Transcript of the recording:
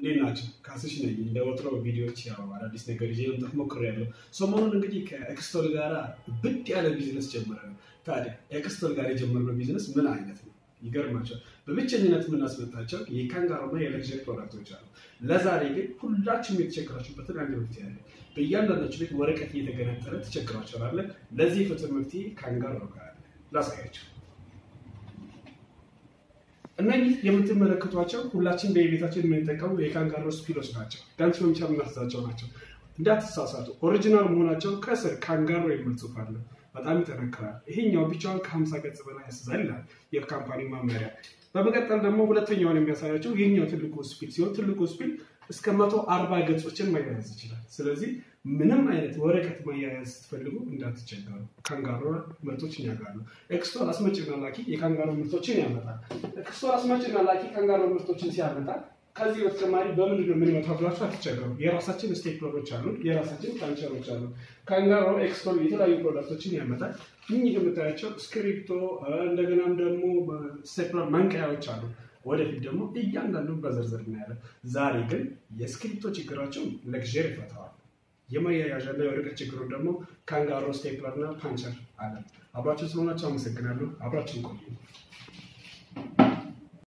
እንዴት ናቸው? ካስሽ ነኝ። እንደ ወትሮ ቪዲዮዎች ያው አዳዲስ ነገር ይዤ መምጣት ሞክሬያለሁ። ሰሞኑን እንግዲህ ከኤክስቶል ጋር ብድ ያለ ቢዝነስ ጀምረናል። ታዲያ ኤክስቶል ጋር የጀመርነው ቢዝነስ ምን አይነት ነው? ይገርማቸዋል። በብቸኝነት የምናስመጣቸው የካንጋሮና የለግዠሪ ፕሮዳክቶች አሉ። ለዛሬ ግን ሁላችሁም የተቸገራችሁበትን አንድ መፍትሄ አለ። በእያንዳንዳችሁ ቤት ወረቀት እየተገነጠለ ተቸግራችኋል። ለዚህ የፍትህ መፍትሄ ካንጋሮ ጋር አለ። ላሳያቸው። እነዚህ የምትመለከቷቸው ሁላችን በየቤታችን የምንጠቀሙ የካንጋሮ ስፒሎች ናቸው። ዳንስ መምቻ የምናስዛቸው ናቸው። እንዳትሳሳቱ፣ ኦሪጂናል መሆናቸው ከስር ካንጋሮ የሚል ጽሑፍ አለ። በጣም ይጠነክራል። ይሄኛው ብቻውን ከሀምሳ ገጽ በላይ ያስዛል ይላል የካምፓኒ መመሪያ። በመቀጠል ደግሞ ሁለተኛውን የሚያሳያቸው ይህኛው ትልቁ ስፒል ሲሆን ትልቁ ስፒል እስከ መቶ አርባ ገጾችን ማያያዝ ይችላል። ስለዚህ ምንም አይነት ወረቀት ማያያዝ ስትፈልጉ እንዳትቸገሩ። ካንጋሮ ምርቶች ያጋሉ። ኤክስቶል አስመጭና ላኪ የካንጋሮ ምርቶችን ያመጣል። ኤክስቶል አስመጭና ላኪ ካንጋሮ ምርቶችን ሲያመጣ ከዚህ በተጨማሪ በምንድን ነው የምንመታው ብላችሁ አትቸገሩ። የራሳችን ስቴፕለሮች አሉ፣ የራሳችን ፓንቸሮች አሉ። ካንጋሮ ኤክስቶል የተለያዩ ፕሮዳክቶችን ያመጣል። እኚህ የምታያቸው ስክሪፕቶ፣ እንደገናም ደግሞ ስቴፕለር መንቀያዎች አሉ። ወደፊት ደግሞ እያንዳንዱን በዝርዝር እናያለን። ዛሬ ግን የስክሪፕቶ ችግራቸውን ለግዠሪ ይፈተዋል። የማያያዣና የወረቀት ችግሩን ደግሞ ካንጋሮ ስቴፕለርና ፓንቸር አለ። አብራችን ስለሆናቸው አመሰግናለሁ። አብራችን ቆዩ።